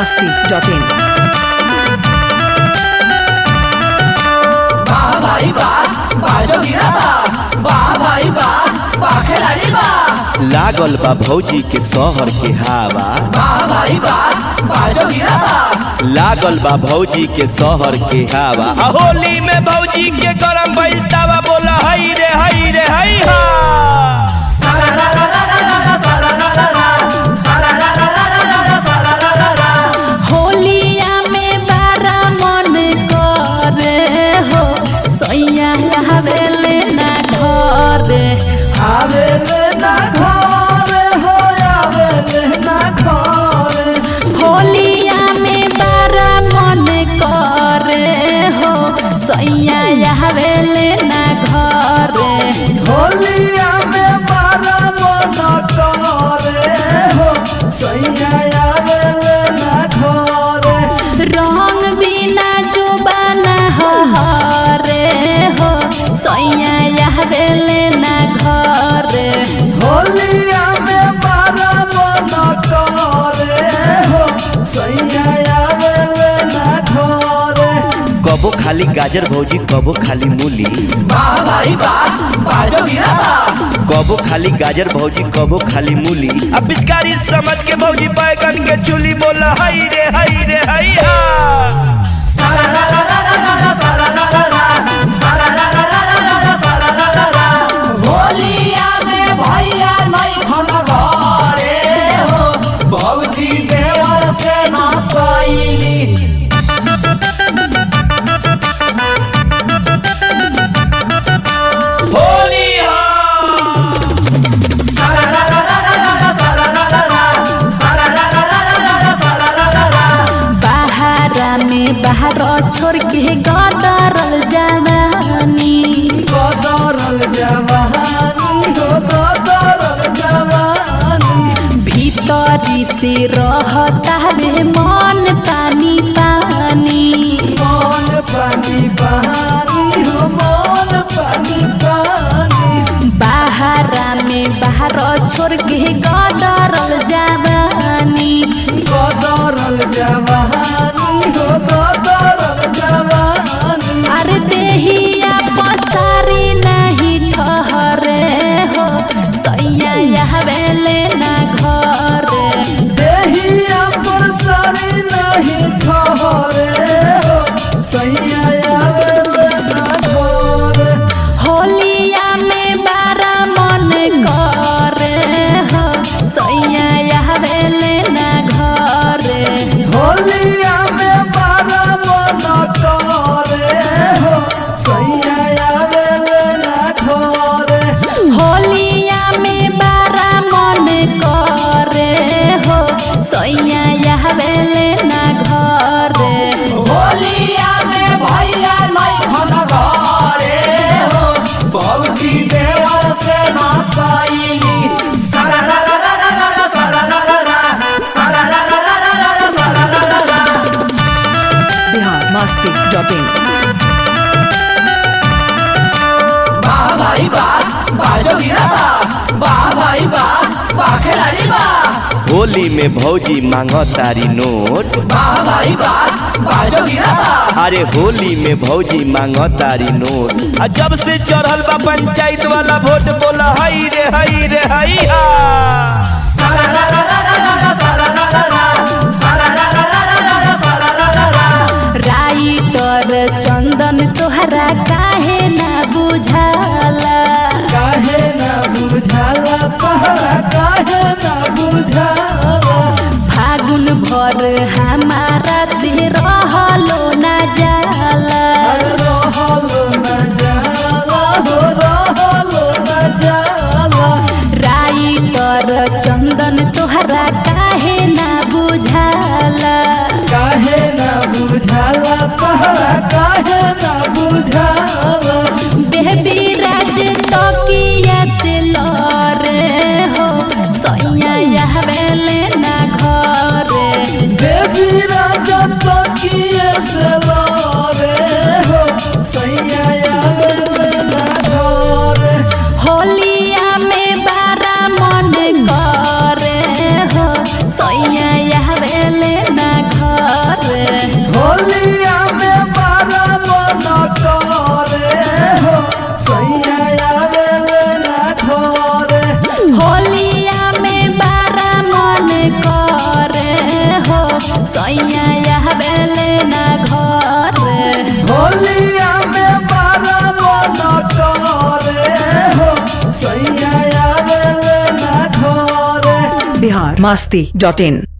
masti.in. বাহ ভাই বাহ বাজোগিরা বাহ বাহ ভাই বাহ বাহ খেলারি বাহ लागल बा भौजी के शहर के हवा বাহ ভাই বাহ বাজোগিরা বাহ लागल बा भौजी के शहर के हवा आ होली में भौजी के गरम भइल तावा बोला हई रे हई रे हई हा সারা রা রা রা রা রা রা সারা রা রা রা সারা রা রা রা রা রা সারা রা রা রা होलिया में बारा मन करे हो सैया आवेले ना घरे আবেলে না ঘরে হো আবেলে না ঘরে होलिया में बारा मन करे हो सैया आवेले ना घरे होलिया में बारा मन करे हो सैया आवेले ना घरे रंग बिना जो बना हरे हो सैया आवेले ना घरे होलिया में बारा मन करे हो सैया आवेले ना घरे कबो खाली गाजर भौजी कबो खाली मूली वाह भाई वाह बाजोगिरा वाह कबो खाली गाजर भौजी कबो खाली मूली अब पिचकारी समझ के भौजी बैगन के चूली बोला हई रे हई रे हई हा सारा रा रा रा रा रा रा सारा रा रा रा सारा रा रा रा रा रा रा सारा रा रा रा होलिया में भैया नहीं खन घरे हो भौजी देवर से ना सैली होली हा सारा रा रा रा रा रा रा सारा रा रा रा सारा रा रा रा रा रा रा सारा रा रा रा बहारा में बाहर छोड़ के गदरल जवानी कदरल जवानी हो कदरल जवानी भीतरी से रहता रे मन पानी पानी मन पानी पानी हो मन पानी पानी बहारा में बाहर छोड़ के गदरल जवानी कदरल जवानी हो कदरल जवानी अरे देहिया पसारी नहीं ठहरे हो सैया आवेले ना घरे देहिया पर सारी नहीं ठहरे हो सैया आवेले ना घरे होलिया में बारा मन करे हो सैया आवेले ना घरे होलिया में बारा मन करे हो सैया आवेले ना घरे होलिया में बारा मन करे हो सैया आवेले ना घरे होलिया में भैया नहीं खन घरे हो भौजी देवर से ना सैली सारा रा रा रा रा रा रा सारा रा रा रा सारा रा रा रा रा रा रा सारा रा रा रा Bihar masti.in. वाह भाई वाह बाजोगिरा वाह वाह भाई वाह वाह खिलाड़ी वाह होली में भौजी मांग तारी नोट वाह भाई वाह बाजोगिरा वाह अरे होली में भौजी मांग तारी नोट आ जब से चढ़ल बा पंचायत वाला वोट बोला हई रे हई रे हई हा सारा रा रा रा रा रा रा सारा रा रा रा सारा रा रा रा रा रा रा सारा रा रा रा राइटर चंदन तोहरा काहे ना बुझाला काहे ना बुझाला तहरा काहे ना बुझाला फागुन भर हमारा से रहलो ना जाला रहलो न जाला हो रहलो न जाला राइटर चंदन तोहरा काहे ना बुझाला काहे ना बुझाला तहरा काहे ना बुझाला बेबी राज तकिया से लरे हो सैया आवेले ना घरे बेबी राजा तो किए से लारे हो सैया आवेले ना घरे होलिया में बारा मन करे हो सैया आवेले ना masti.in